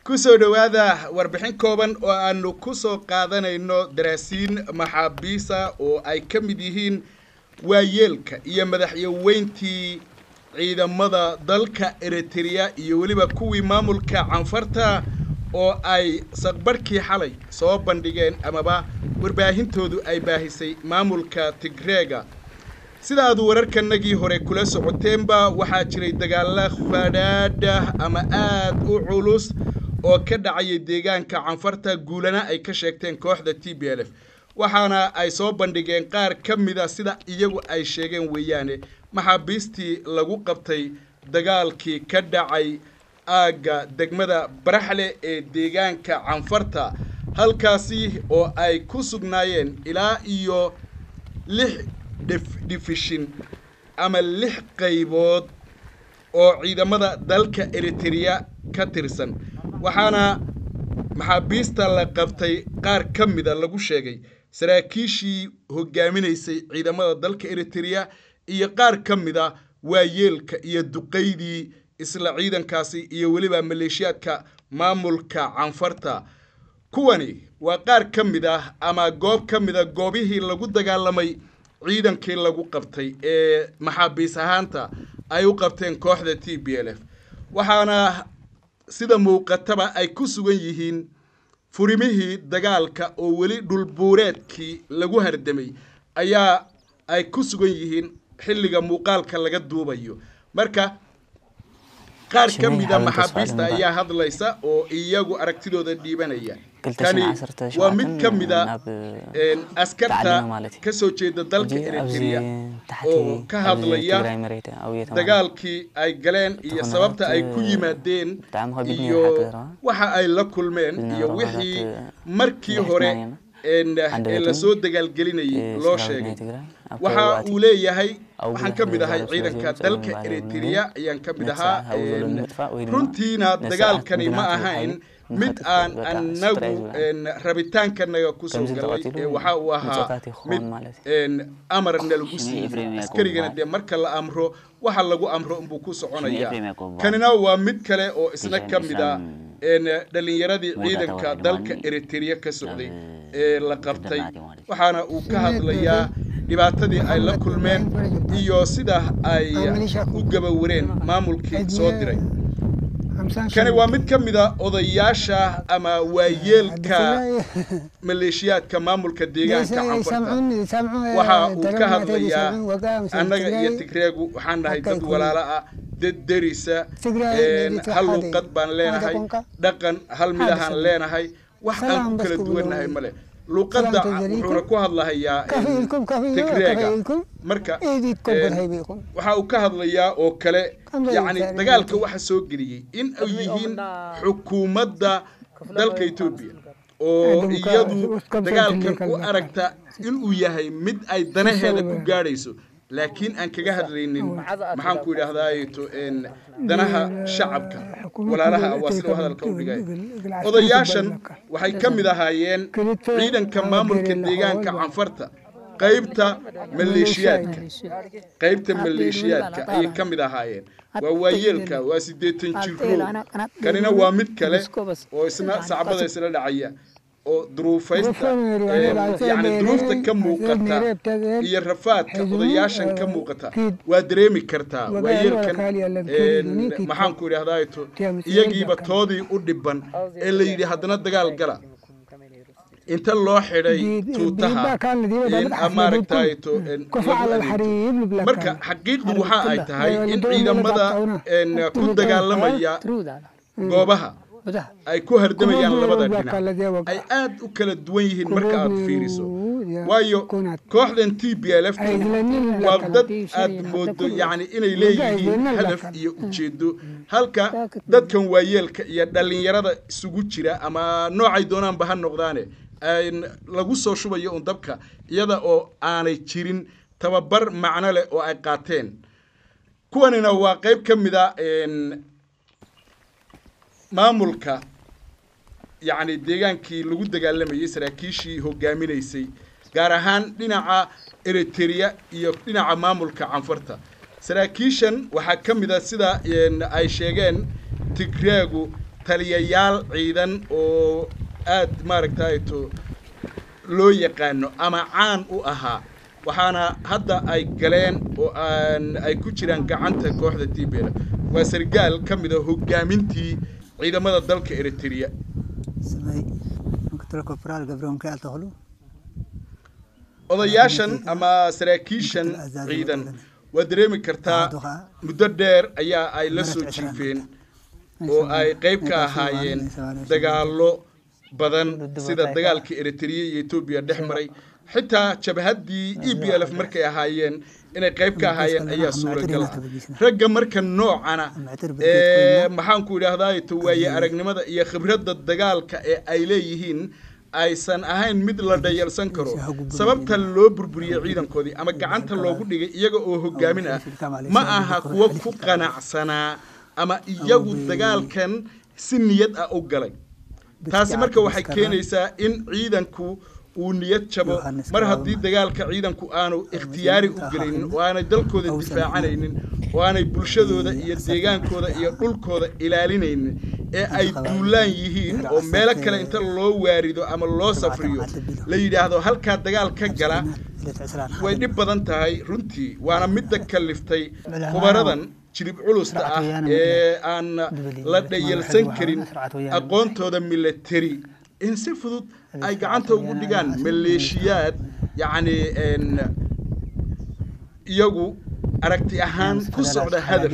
kusoo dhowaada warbixin kooban oo aanu ku soo qaadanayno daraasiin maxaabiisa oo ay ka mid yihiin waayeelka iyo madaxyaweyntii ciidamada dalka eritrea iyo weliba kuwii maamulka canfarta oo ay saqbarhkii xalay soo bandhigeen amaba warbaahintoodu ay baahisay maamulka tigreega sida aad wararkanagii hore kula socoteenba waxaa jiray dagaalla fadhaadhah ama aad u culus oo ka dhacaya deegaanka canfarta guulana ay ka sheegteen kooxda t b l f waxaana ay soo bandhigeen qaar ka mida sida iyagu ay sheegeen weeyaane maxaabiistii lagu qabtay dagaalkii ka dhacay aagga degmada baraxle ee deegaanka canfarta halkaasi oo ay ku sugnaayeen ilaa iyo lix dhifishin ama lix qaybood oo ciidamada dalka eritrea ka tirsan waxaana maxaabiista la qabtay qaar ka mida lagu sheegay saraakiishii hogaaminaysay ciidamada dalka eritrea iyo qaar ka mida waayeelka iyo duqaydii isla ciidankaasi iyo weliba maleeshiyaadka maamulka canfarta kuwani waa qaar ka mid ah ama goob ka mida goobihii lagu dagaalamay ciidankii lagu qabtay ee maxaabiis ahaanta ay u qabteen kooxda t b l f waxaana sida muuqataba ay ku sugan yihiin furimihii dagaalka oo weli dhulbuureedkii lagu hardamay ayaa ay ku sugan yihiin xilliga muuqaalka laga duubayo marka qaar ka mida maxaabiista ayaa hadlaysa oo iyagu aragtidooda dhiibanaya kani waa mid ka mida askarta ka soo jeeda dalka eritrea oo ka hadlaya dagaalkii ay galeen iyo sababta ay ku yimaadeen iyo waxa ay la kulmeen iyo wixii markii hore ee lasoo dagaalgelinayay loo sheegay waxa uu leeyahay waxaan ka mid ahay ciidanka dalka eritrea ayaan ka mid ahaa runtiina dagaalkani ma ahayn mid aan anagu rabitaankanaga kusoo galay waxa uu ahaa mid amarna lagu siiyey askarigana dee marka la amro waxa lagu amro unbuu ku soconaya kanina waa mid kale oo isna ka mid a dhalinyaradii ciidanka dalka eritrea ka socday ee la qabtay waxaana uu ka hadlayaa dhibaatadii ay la kulmeen iyo sida ay u gabawareen maamulkii soo diray kani waa mid ka mida odayaasha ama waayeelka maleeshiyaadka maamulka deegaanka canfarta waxa uu ka hadlayaa annaga iyo tigreegu waxaan nahay dad walaalo ah dad derisa hal luuqad baan leenahay dhaqan hal midahaan leenahay wax aan ku kala duwannahay male luuqadda wuxuuna ku hadlahayaa tigreega marka waxa uu ka hadlayaa oo kale yacni dagaalka waxa soo geliyey in ay yihiin xukuumadda dalka etoobiya oo iyadu dagaalkan u aragta inuu yahay mid ay danaheeda ku gaadhayso laakiin aan kaga hadlaynin maxaan ku idhaahdaato danaha shacabka walaalaha waa sida hadalka u dhigay odayaashan waxay ka mid ahaayeen ciidanka maamulka deegaanka canfarta qaybta maleeshiyaadka qaybta maleeshiyaadka ayay ka mid ahaayeen waa waayeelka waa siddeetan jiro kanina waa mid kale oo isna sacbada isla dhacaya oo duruufaysta yani duruufta ka muuqata iyo rafaadka odayaashan ka muuqata waa dareemi kartaa waayeelkan maxaan ku idhahdaato iyagiiba toodii u dhiban ee la yidhi haddana dagaal gala inta loo xidhay tuutaha maaragtayto marka xaqiiqdu waxa ay tahay in ciidamada ku dagaalamaya goobaha ay ku hardamayaan labada dhinac ay aad u kala duwan yihiin marka aad fiiriso waayo kooxdan t b l f waa dad aad moodo yani inay leeyihiin hadaf iyo ujeedo halka dadkan waayeelka iyo dhallinyarada isugu jira ama noocay doonaanba ha noqdaane lagu soo shubayo un dabka iyada oo aanay jirin tababar macno leh oo ay qaateen kuwanina waa qayb ka mid a maamulka yacni deegaankii lagu dagaalamayay saraakiishii hogaaminaysay gaar ahaan dhinaca eritrea iyo dhinaca maamulka canfarta saraakiishan waxaa ka mid a sida ay sheegeen tigreegu taliyayaal ciidan oo aad maaragtayto loo yaqaano ama caan u ahaa waxaana hadda ay galeen oo aan ay ku jiraan gacanta kooxda tibela waa sargaal ka mid a hogaamintii ciidamada dalka eritrea ስመይ ምክትል ኮፕራል ገብረ ሚካኤል ተክሉ odayaashan ama saraakiishan ciidan waa dareemi kartaa muddo dheer ayaa ay la soo jiifeen oo ay qayb ka ahaayeen dagaallo badan sida dagaalkii eritrea iyo etoobiya dhex maray xitaa jabhaddii e b l f markay ahaayeen inay qayb ka ahaayeen ayaa suuragal ah ragga marka noocana ee maxaanku idhaahdaa waaye aragnimada iyo khibradda dagaalka ee ay leeyihiin aysan ahayn mid la dhayalsan karo sababta loo burburiyey ciidankoodii ama gacanta loogu dhigay iyaga oo hogaamin ah ma aha kuwo ku qanacsanaa ama iyagu dagaalkan si niyad ah u galay taasi marka waxay keenaysaa in ciidanku uu niyad jabo mar haddii dagaalka ciidanku aanu ikhtiyaari u gelaynin oo aanay dalkooda difaacanaynin oo aanay bulshadooda iyo deegaankooda iyo dhulkooda ilaalinaynin ee ay duulaan yihiin oo meelo kale inta loo waarido ama loo safriyo la yidhaahdo halkaa dagaal ka gala way dhib badan tahay runtii waana midda kaliftay khubaradan jilib culusta ah ee aan la dhayalsan karin aqoontooda military in si fudud ay gacanta ugu dhigaan maleeshiyaad yacni iyagu aragti ahaan ku socda hadaf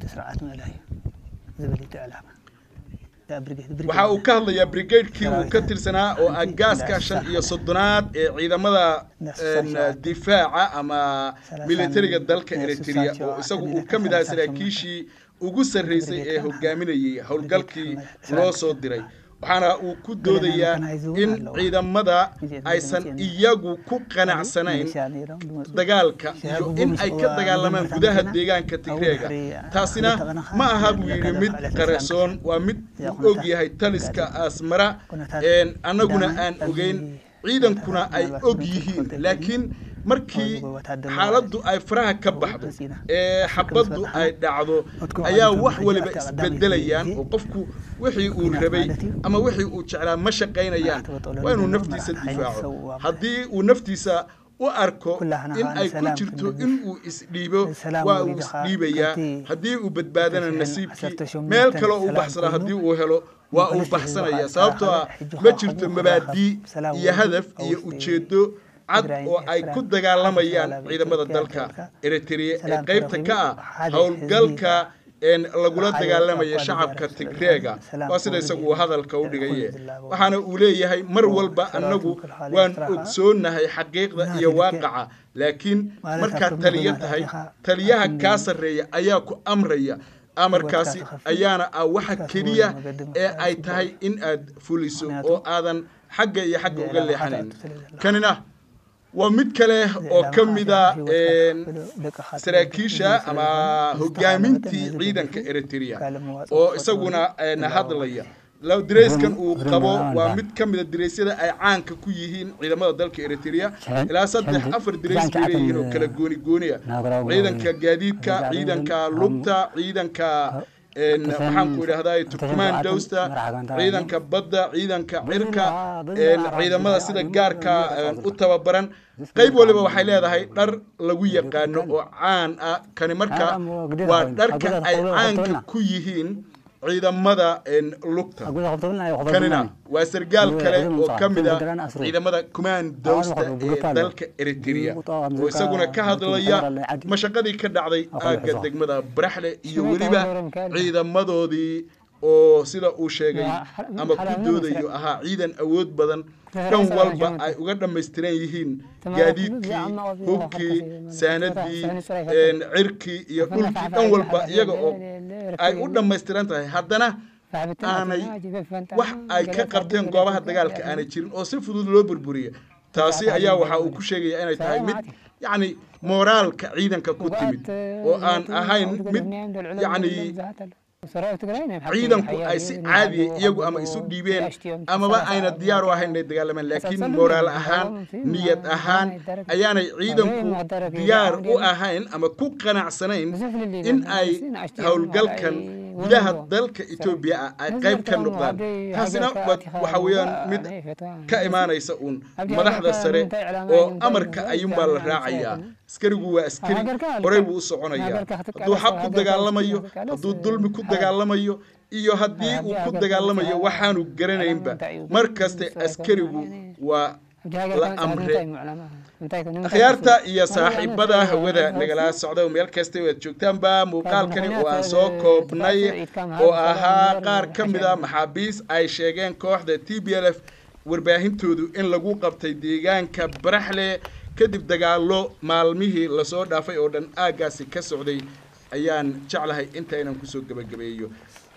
waxa uu ka hadlayaa brigadekii uu ka tirsanaa oo ah gaaska shan iyo soddonaad ee ciidamada difaaca ama militariga dalka eritrea oo isagu uu ka mid ahaa saraakiishii ugu sarraysay ee hogaaminayay howlgalkii loo soo diray waxaana uu ku doodayaa in ciidamada aysan iyagu ku qanacsanayn dagaalka iyo in ay ka dagaalamaan gudaha deegaanka tigreega taasina ma aha buu yidhi mid qarasoon waa mid uu og yahay taliska asmara annaguna aan ogeyn ciidankuna ay og yihiin laakiin markii xaaladdu ay faraha ka baxdo ee xabaddu ay dhacdo ayaa wax waliba isbedelayaan oo qofku wixii uu rabay ama wixii uu jeclaa ma shaqaynayaan waa inuu naftiisa difaaco haddii uu naftiisa u arko in ay ku jirto in uu isdhiibo waa uu isdhiibayaa haddii uu badbaadana nasiibkii meel kaloo u baxsana haddii uu helo waa uu baxsanaya sababtoo ah ma jirto mabaadii iyo hadaf iyo ujeeddo cad oo ay ku dagaalamayaan ciidamada dalka eritrea ee qaybta ka ah howlgalka lagula dagaalamaya shacabka tigreega waa sida isagu uu hadalka u dhigaye waxaana uu leeyahay mar walba annagu waan ogsoonahay xaqiiqda iyo waaqaca laakiin markaad taliyo tahay taliyaha kaa sarreeya ayaa ku amraya amarkaasi ayaana ah waxa keliya ee ay tahay in aad fuliso oo aadan xagga iyo xagga uga leexanayn kanina waa mid kale oo ka mida saraakiisha ama hogaamintii ciidanka eritrea oo isaguna hadlaya dareyskan uu qabo waa mid ka mida dareysyada ay caanka ku yihiin ciidamada dalka eritrea ilaa saddex afar dareys bay leeyihiin oo kala gooni gooniya ciidanka gaadiidka ciidanka lugta ciidanka maxaanku idhahdaa turkmandowsta ciidanka badda ciidanka cirka ciidamada sida gaarka u tababaran qayb waliba waxay leedahay dhar lagu yaqaano oo caan ah kani marka waa dharka ay caanka ku yihiin ciidamada lugta kanina waa sargaal kale oo ka mid a ciidamada commandowsta ee dalka eritrea oo isaguna ka hadlaya mashaqadii ka dhacday aagga degmada baraxle iyo weliba ciidamadoodii oo sida uu sheegay ama ku doodayo ahaa ciidan awood badan dhan walba ay uga dhammaystiran yihiin gaadiidkii hubkii saanadii cirkii iyo dhulkii dhan walba iyaga oo ay u dhammaystiran tahay haddana aanay wax ay ka qabteen goobaha dagaalka aanay jirin oo si fudud loo burburiya taasi ayaa waxa uu ku sheegaya inay tahay mid yacni mooraalka ciidanka ku timid oo aan ahayn mid yacni ciidanku ay si caadiya iyagu ama isu dhiibeen amaba ayna diyaar u ahayn inay dagaalamaan laakiin moraal ahaan niyad ahaan ayaanay ciidanku diyaar u ahayn ama ku qanacsanayn in ay howlgalkan gudaha dalka etoobiya ah ay qayb ka noqdaan taasina waxa weeyaan mid ka imaanaysa uun madaxda sare oo amarka ayuunbaa la raacayaa askarigu waa askari horey buu u soconayaa hadduu xaq ku dagaalamayo hadduu dulmi ku dagaalamayo iyo haddii uu ku dagaalamayo waxaanu garanaynba mar kaste askarigu waa la amre akhyaarta iyo saaxiibada hawada nagala socda meel kasta waad joogtaanba muuqaalkani oo aan soo koobnay oo ahaa qaar ka mid a maxaabiis ay sheegeen kooxda t b l f warbaahintoodu in lagu qabtay deegaanka baraxle kadib dagaallo maalmihii lasoo dhaafay oo dhan aaggaasi ka socday ayaan jeclahay intaynan kusoo gebagabeeyo